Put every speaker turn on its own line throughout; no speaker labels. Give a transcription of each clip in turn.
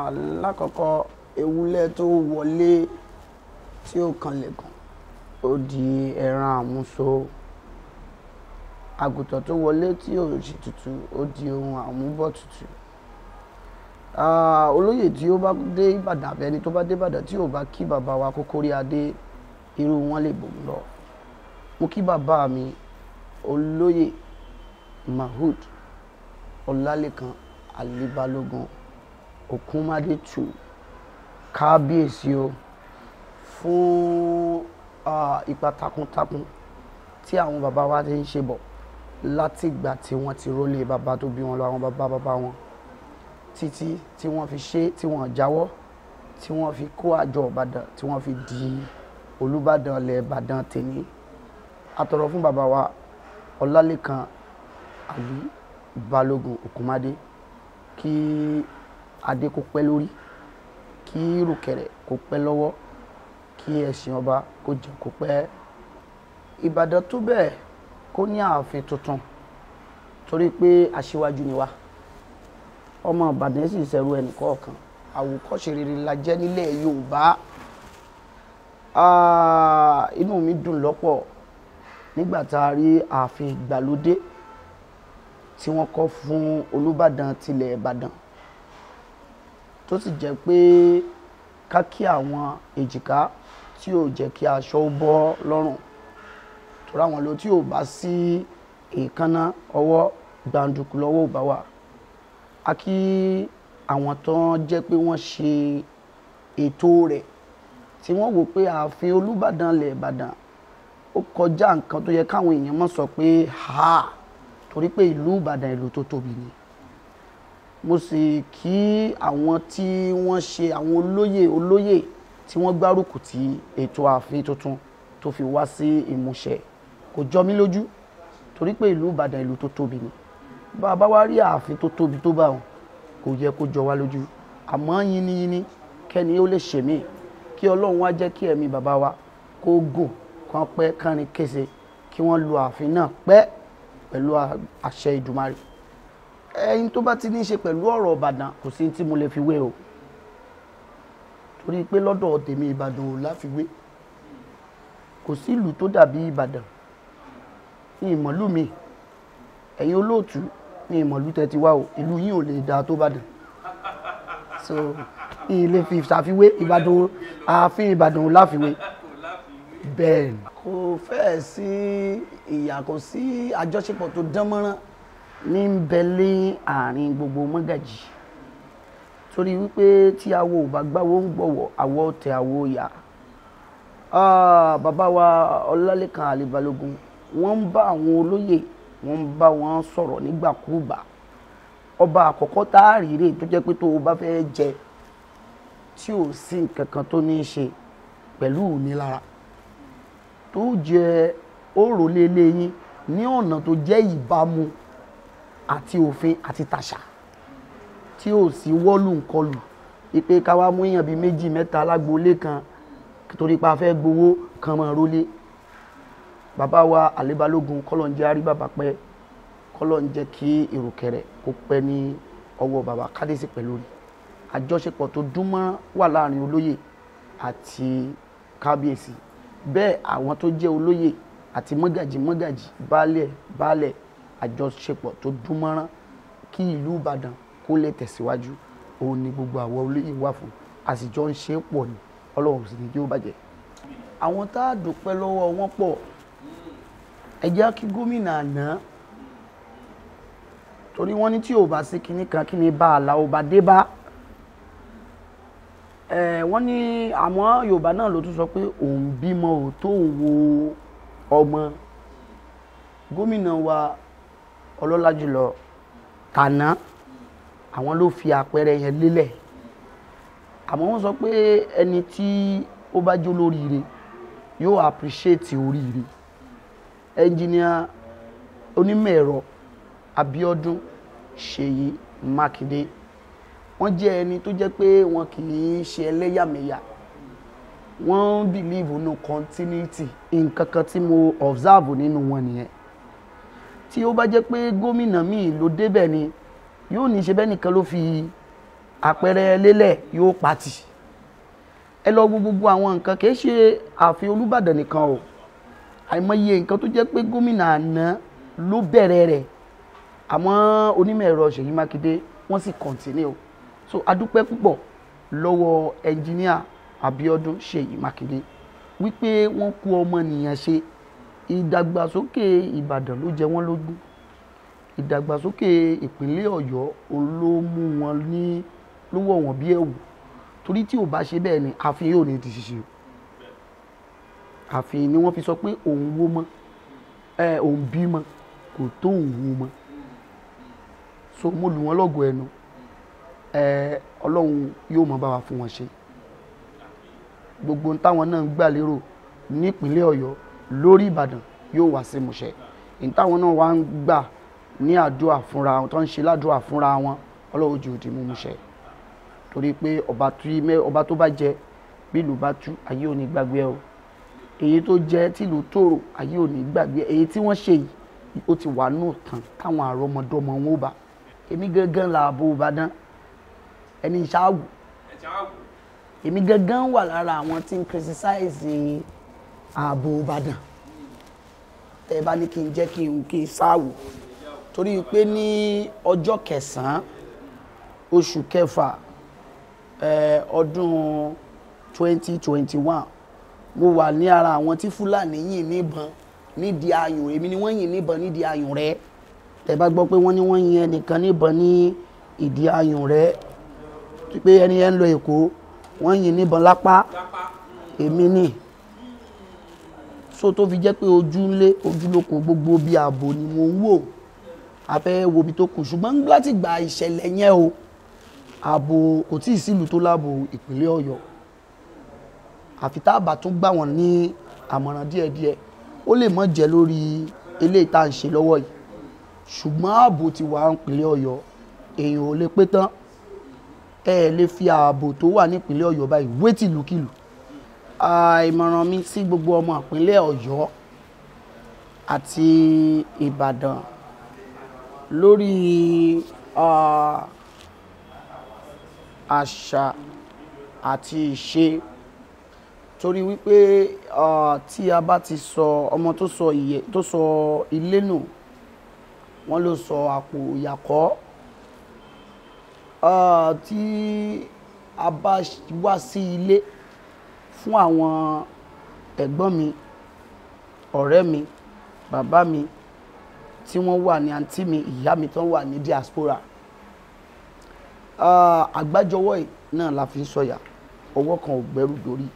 Ah, lákọ̀ọ́kọ́ ewúrẹ́ tó wọlé tí ó kanlẹ̀kùn ó di ẹran àmúso àgùntàn tó wọlé tí ò sì tutù ó di ohun àmúbọ̀ tutù Ah, olóyè tí ó bá dé ìbàdàn àbí ẹni tó bá dé ìbàdàn tí ò bá kí bàbá wa kókórí adé irú wọn lè bò ń lọ mo kí bàbá mi olóyè mahood ọlálẹ́kan alíbalógun òkúnmádé tù kábíyèsí o fún ah, ipa takuntakun tí àwọn bàbá wa ti ń ṣe bọ̀ látìgbà tí wọ́n ti rólé bàbá tó bí wọn lọ àwọn bàbá bàbá wọn títí tí wọ́n fi ṣe tí wọ́n jáwọ́ tí wọ́n fi kó àjọ ìbàdàn tí wọ́n fi di olùbàdàn ilẹ̀ ìbàdàn tèmi àtọ̀rọ̀ fún bàbá wa ọlálẹ́kan àlí balógun òkúnmádé kí adé kó pẹ́ lórí kí rùkẹ̀rẹ̀ kó pẹ́ lọ́wọ́ kí ẹṣin ọba kó jẹ́ kó pẹ́ ìbàdàn tó bẹ́ẹ̀ kó ní ààfin tuntun torí pé aṣíwájú ni wá ọmọ ìbàdàn sì ṣẹ̀rù ẹnì kọ̀ọ̀kan àwòkọ́ṣe rere la jẹ́ nílẹ̀ yorùbá Ah, inú mi dùn lọ́pọ̀ nígbà tá a rí ààfin ìgbàlódé tí wọ́n kọ́ fún olùbàdàn tilẹ̀ ìbàdàn tó sì jẹ́ pé ká kí àwọn èjìká tí ò jẹ́ kí aṣọ ó bọ́ lọ́rùn tó ráwọn ló tí ò bá sí èékánná ọwọ́ gbàǹdùkú lọ́wọ́ ò bá wà a kí àwọn tó ń jẹ́ pé wọ́n ṣe ètò rẹ̀ tí wọ́n wò pé ààfin olùbàdàn lẹ̀ ìbàdàn ó kọjá nǹkan tó yẹ káwọn èèyàn mọ̀ sọ pé ha torí pé ìlú ìbàdàn ìlú tó tóbi ni mo sì kí àwọn tí wọ́n ṣe àwọn olóyè olóyè tí wọ́n gbárùkù ti ètò ààfin tuntun tó fi wá sí ìmúṣẹ kò jọ mí lójú torí pé ìlú ìbàdàn ìlú tó tóbi ni bá a bá wá rí ààfin tó tóbi tó bá wọn kò yẹ kó jọ wá lójú àmọ́ yínníyínní kẹ́ni ó lè ṣèmí kí ọlọ́run wá jẹ́ kí ẹ̀mí bàbá wa kó gùn kán pẹ́ kánrin kése kí wọ́n lu ààfin náà pẹ́ pẹ̀lú àṣẹ ìdùmarè ẹyin tó bá ti ní í ṣe pẹ̀lú ọ̀rọ̀ ìbàdàn kò sí tí mo lè fi wé o torí pé lọ́dọ̀ tèmi ìbàdàn ò láfiwé kò sí ìlú tó dàbí ìbàdàn ní ìmọ̀lú mi ẹ̀yin olóòtú ní ìmọ̀lú tẹ́ ti wá o ìlú yín ò lè dáa tó bàdàn so ní ilé fi ṣàfiwé ìbàdàn ààfin ìbàdàn ò láfiwé bẹ́ẹ̀ ni kò fẹ́ẹ̀ sí ìyà kò sí àjọṣepọ̀ tó dán mọ́rán ní ń bẹ lé àárín gbogbo mọ́gàjì torí wípé tí awo ò bá gbáwo ń gbọ̀wọ̀ àwọ̀ tẹ àwo yá bàbá wa ọlálẹ́kan àlèbalógun wọ́n ń bá àwọn olóyè wọ́n ń bá wọn sọ̀rọ̀ nígbàkúùgbà ọba àkọ́kọ́ tá a rí rè tó jẹ́ pé tó o bá fẹ́ jẹ tí ò sí nǹkan kan tó ní í ṣe pẹ̀lú ìnilára tó jẹ òrò lélẹ́yìn ní ọ̀nà tó jẹ́ ìbámu àti òfin àti tàṣà tí ò sí wọ́lù nkọlù ipe ká wá mú èèyàn bíi méjì mẹ́ta lágboolé kan torí pa fẹ́ gbowó kan mọ̀ rólé bàbá wa àlébalógun kọ́lọ̀ ń jẹ́ àrí bàbá pẹ́ kọ́lọ̀ ń jẹ́ kí ìrùkẹ̀rẹ̀ kó pẹ́ ní ọwọ́ bàbá kádésì pẹ̀lú rí àjọṣepọ̀ tó dúnmọ́ wà láàrin olóyè àti kábíyèsí bẹ́ẹ̀ àwọn tó jẹ́ olóyè àti mọ́gàjì mọ́gàjì baálẹ̀ baálẹ̀ àjọṣepọ̀ tó dúnmọ́rán kí ìlú ìbàdàn kó lè tẹ̀síwájú òun ni gbogbo àwọn olóyè wà fún àsìjọ ń ṣe é pọ̀ ní ọlọ́run sì ní kí ó bàjẹ́. àwọn tá a dúpẹ́ lọ́wọ́ wọn pọ̀ ẹ jẹ́ kí gómìnà àná torí wọ́n ní tí ò bá sí kinní kan kí ni bá a la ò bá dé bá wọ́n ní àmọ́ yorùbá náà ló tún sọ pé òun bímọ ò tó wo ọmọ gómìnà wa ọlọ́lá jùlọ tàná àwọn ló fi àpẹẹrẹ yẹn lélẹ̀ àmọ́ wọ́n sọ pé ẹni tí ó bá jó lóríire yóò appreciate oríire ẹnjìníà onímọ̀ ẹ̀rọ Abíọ́dún Ṣèyí Mákindé wọ́n jẹ́ ẹni tó jẹ́ pé wọn kì í ṣe ẹlẹ́yàmẹ̀yà wọ́n believe nínú continuity nǹkan kan tí mo observe nínú wọn nìyẹn tí ó bá jẹ́ pé gómìnà míì ló débẹ̀ ni yóò ní ṣe bẹ́ẹ̀ nìkan ló fi àpẹẹrẹ lélẹ̀ yóò pati ẹ lọ wo gbogbo àwọn nǹkan kì í ṣe ààfin Olúbàdàn nìkan o àìmọye nǹkan tó jẹ́ pé gómìnà àná ló bẹ̀rẹ̀ rẹ̀ àmọ́ onímọ̀ ẹ̀rọ Ṣèyí Mákindé wọ́n sì kọ̀ǹtínú o so adúpẹ́ púpọ̀ lọ́wọ́ ẹnjìníà Abíọ́dún Ṣèyí Mákindé wípé wọ́n kú ọmọnìyàn ṣe ìdàgbàsókè Ìbàdàn ló jẹ wọ́n lógún ìdàgbàsókè ìpínlẹ̀ Ọ̀yọ́ òun ló mú wọn ní ló wọ̀ wọ́n bí ẹ̀wù torí tí ò bá ṣe bẹ́ẹ̀ ni ààfin yóò ní di ṣíṣe o ààfin ni wọ́n fi sọ pé òun wó mọ́ ẹ òun bímọ kò tó òun wó mọ́ so mo lù wọ́n lọ́gọ̀ ẹnu ẹ Ọlọ́run yóò mọ bá wa fún wọn ṣe gbogbo ohun táwọn náà ń gbà lérò nípínlẹ̀ Ọ̀yọ́ lórí Ìbàdàn yóò wá sí ìmúṣẹ èyí táwọn náà wá ń gbà ní àdúrà fúnra wọn tó ń ṣe ládùúrà fúnra wọn Ọlọ́run jù di múmúṣẹ torí pé ọba tó bá jẹ bí ìlú bá tú ayé ò ní gbàgbé ẹ o èyí tó jẹ tìlú tòrò ayé ò ní gbàgbé ẹ èyí tí wọ́n ṣe yìí ó ti wà nù tán káwọn àrọmọdọ́mọ wọn ó bá èmi gangan làbò Ìbàdàn ẹni ìṣáàwù èmi gangan wà lára àwọn tí ń criticize ààbò Ìbàdàn tẹ́ ẹ bá ní kí n jẹ́ kí n kí n ṣáàwù torí pé ní ọjọ́ kẹsàn-án oṣù kẹfà ọdún 2021 mo wà ní ara àwọn tí Fúlàní yìn níbọn nídìí ayùn èmi ni wọ́n yìn níbọn nídìí ayùn rẹ̀ tẹ́ bá gbọ́ pé wọ́n ní wọ́n yin ẹnìkan níbọn ní ìdí ayùn rẹ̀ pé ẹni yẹn ń lọ Èkó wọ́n yin níbọn lápá èmi ni so tó fi jẹ́ pé ojú ńlé ojú lóko gbogbo bí ààbò ni mo ń wò a fẹ́ wo ibi tó kù ṣùgbọ́n láti gba ìṣẹ̀lẹ̀ yẹn o ààbò kò tí ì sílùú tó láàbò ìpínlẹ̀ Ọ̀yọ́ àfi tá a bá tún gbà wọ́n ní àmọ̀ràn díẹ̀díẹ̀ ó lè mọ̀ jẹ́ lórí eléyìí tá à ń ṣe lọ́wọ́ yìí ṣùgbọ́n ààbò ti wà nípínlẹ̀ Ọ̀yọ́ èèyàn ò lè pé tán ẹ lè fi ààbò tó wà nípínlẹ̀ Ọ̀yọ́ báyìí wé tìlúkìlù ìmọ̀ràn mi sí gbogbo ọmọ ìpínlẹ̀ Ọ̀yọ́ àti Ìbàdàn lórí àṣà àti ìṣe torí wípé tí a bá ti sọ ọmọ tó sọ ìyẹ tó sọ ilé nù wọ́n ló sọ àpò ìyàkọ́ tí a bá wá sí ilé fún àwọn ẹ̀gbọ́n mi ọ̀rẹ́ mi bàbá mi tí wọ́n wà ní àǹtí mi ìyá mi tó wà ní diaspora àgbájọwọ́ yìí náà la fi ń sọ̀yà ọwọ́ kan ò gbẹ́rù dórí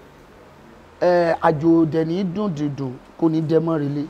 àjò dẹ̀ní dùn dìdùn kò ní dẹ́mọ́ relé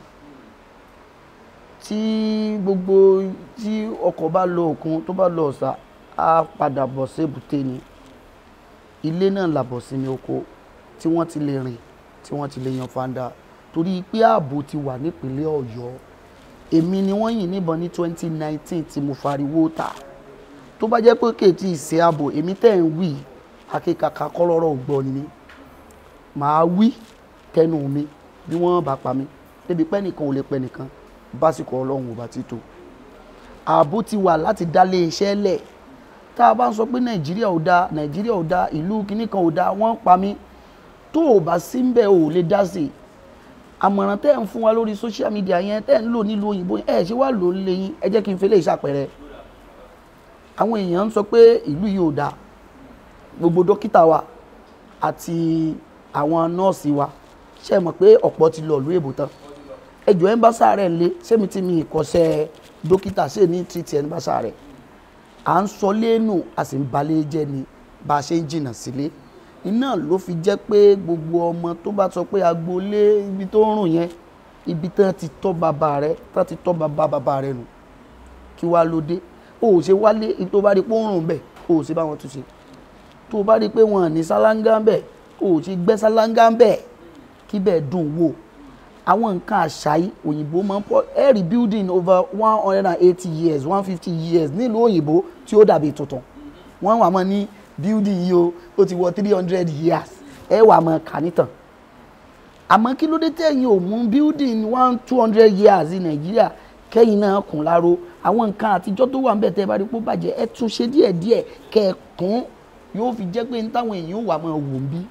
tí gbogbo tí ọkọ̀ bá lọ òkun tó bá lọ ọ̀sà á padà bọ̀ sí èbúté ni ilé náà làbọ̀ sí ní oko tí wọ́n ti lè rìn tí wọ́n ti lè yan fanda torí pé ààbò ti wà nípínlẹ̀ Ọ̀yọ́ èmi ni wọ́n yìn níbọn ní 2019 tí mo fariwo ta tó bá jẹ́ pé kéètì ìṣe ààbò èmi tẹ̀ ń wí akíkaka kọ́lọ́rọ̀ gbọ́ ni màá wí tẹnu mi bí wọ́n bá pa mí débi pẹ́ nìkan ò lè pẹ́ nìkan básìkò ọlọ́run ò bá ti tó ààbò ti wà láti dálé iṣẹ́ lẹ̀ tá a bá ń sọ pé nàìjíríà ò dáa nàìjíríà ò dáa ìlú kìíní kan ò dáa wọ́n ń pa mí tó o bá sí ń bẹ̀ ò lè dá sí i àmọ̀ràn tẹ́ ń fún wa lórí social media yẹn tẹ́ ń lò nílùú òyìnbó ẹ̀ ṣe wá lò ó lé yín ẹ jẹ́ kí n fẹ́ lè ṣàpẹẹrẹ àwọn èèyàn ń sọ pé ìlú yìí ò dáa gbogbo dókítà wa àti àwọn nọ́ọ̀sì wa ṣe mọ̀ pé ọ̀pọ̀ ti lọ ìlú èbó tán ẹjọ́ ẹ̀ ń bá sáré ńlé sẹ́mi tí mi ìkọ́sẹ́ dókítà ṣe ní títí ẹ̀ ń bá sáré à ń sọ lẹ́nu a sì ń balẹ̀ jẹ́ ni bá a ṣe ń jìnnà sílé iná ló fi jẹ́ pé gbogbo ọmọ tó bá sọ pé agboolé ibi tó ń rùn yẹn ibi tán ti tọ́ bàbá rẹ tán ti tọ́ bàbá bàbá rẹ nù kí wàá ló dé o ò ṣe wálé tó bá rí pé ó ń rùn bẹ́ẹ̀ o ò ṣe bá wọn tún ṣe tó bá rí pé wọn ní sálángá ń bẹ̀ o ò ṣe gbẹ́ sálángá ń bẹ̀ kí bẹ́ẹ̀ dùn wò àwọn nǹkan àṣà yìí òyìnbó máa ń pọ̀ every building over one hundred and eighty years one fifty years nílùú òyìnbó tí ó dàbí tuntun wọ́n wà mọ́ ní building yìí o ó ti wọ three hundred years ẹ wà mọ́ kà nítàn àmọ́ kí ló dé tẹ̀yìn ò mú building one two hundred years ní nàìjíríà kẹ́yìn náà kùn láró àwọn nǹkan àtijọ́ tó wà ń bẹ̀ tẹ́ ẹ bá rí pé ó bàjẹ́ ẹ tún ṣe díẹ̀díẹ̀ kẹ́ ẹ kún yóò fi jẹ́ pé ní táwọn èèyàn wà máa wò ń bí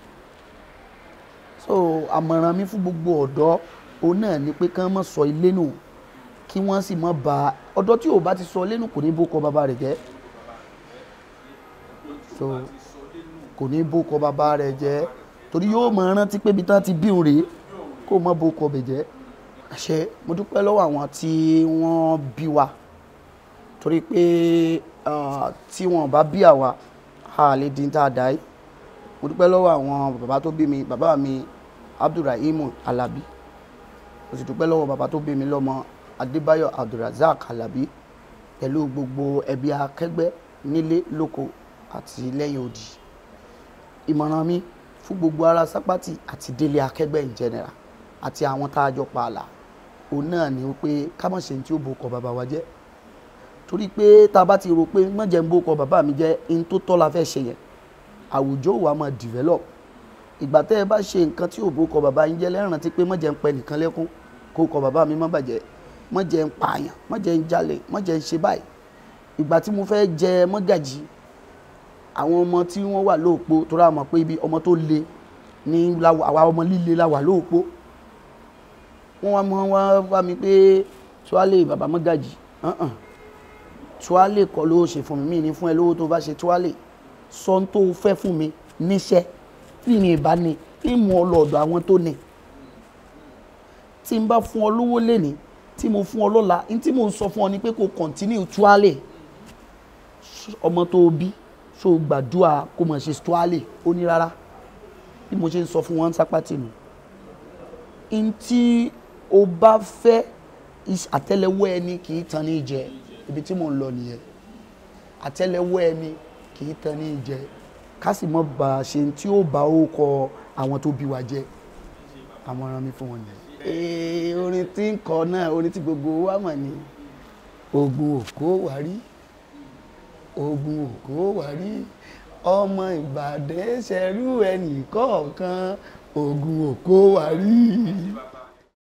so àmọ̀ràn mi fún gbogbo ọ̀dọ́ òun náà ni pé kán má sọ ilé nù kí wọ́n sì má ba ọ̀dọ́ tí ò bá ti sọ ilé nù kò ní bó kọ bàbá rẹ̀ jẹ́ so kò ní bó kọ bàbá rẹ̀ jẹ́ torí yóò mọ rántí pé ibi tán ti bí òun rèé kó má bó kọ bẹ̀ jẹ́ àṣẹ mo dúpẹ́ lọ́wọ́ àwọn tí wọ́n bí wa torí pé ah, tí wọn bá bí àwa a lè dín tá a dá yìí mo dúpẹ́ lọ́wọ́ àwọn bàbá tó bí mi bàbá mi abdulrahim alabi mo sì dúpẹ́ lọ́wọ́ bàbá tó bí mi lọ́mọ adébáyọ̀ abdulrazak alabi pẹ̀lú gbogbo ẹbí akẹgbẹ́ nílé lóko àti lẹ́yìn odi ìmọ̀ràn mi fún gbogbo ará sápátì àti délé akẹgbẹ́ in general àti àwọn tá a jọ pa àlà òun náà ni wípé ká má ṣe ní tí ó bo ọkọ̀ bàbá wa jẹ́ torí pé tá a bá ti rò pé mọ̀jẹ̀ ń bo ọkọ̀ bàbá mi jẹ́ in tó tọ́ la fẹ́ ṣe yẹn àwùjọ wa máa develop ìgbà tẹ́ ẹ bá ṣe nǹkan tí ò bo ọkọ̀ bàbá yín jẹ́ lẹ́rìn tí pé mọ̀jẹ̀ ń pẹ nìkan lẹ́kún kó ọkọ̀ bàbá mi má bàjẹ́ mọ̀jẹ̀ ń pààyàn mọ̀jẹ̀ ń jalè mọ̀jẹ̀ ń ṣe báyìí ìgbà tí mo fẹ́ jẹ mọ́gàjì àwọn ọmọ tí wọ́n wà lóòpó tó rà mọ̀ pé ibi ọmọ tó le ní láwa- àwa ọmọ líle la wà lóòpó wọ́n wá mọ́ wá wá mi pé tuwálé bàbá mọ́gàjì hàn-hàn tuwálé kọ́ ló ṣe fún mi mí ní fún ẹ lówó tó bá ṣe tuwálé sọ ń tó fẹ́ fún mi níṣẹ́ tí mi ìbá ní ìmú ọlọ́ọ̀dọ̀ àwọn tó ní tí n bá fún ọ lówó lẹ́ni tí mo fún ọ lọ́la ní tí mo ń sọ fún ọ ni pé kò kọ̀ntínú tuwálé ọmọ tó bí so gbàdúrà kó mọ̀ ṣe tuwálé ó ní rárá bí mo ṣe ń sọ fún wọn sápátì nù n tí o bá fẹ́ is- àtẹ́lẹwọ́ ẹni kì í tan ní jẹ ibi tí mò ń lọ nìyẹn àtẹ́lẹwọ́ ẹni kì í tan ní jẹ ká sì mọ́ bá a ṣe tí ó bá ó kọ àwọn tó bí wa jẹ àmọ̀ràn mi fún wọn nìyẹn. ee orin tí ń kọ náà orin tí gbogbo wa mọ̀ ni ogun òkó wà rí ogun òkó wà rí ọmọ ìbàdàn ṣẹrú ẹnì kọ̀ọ̀kan ogun òkó wà rí.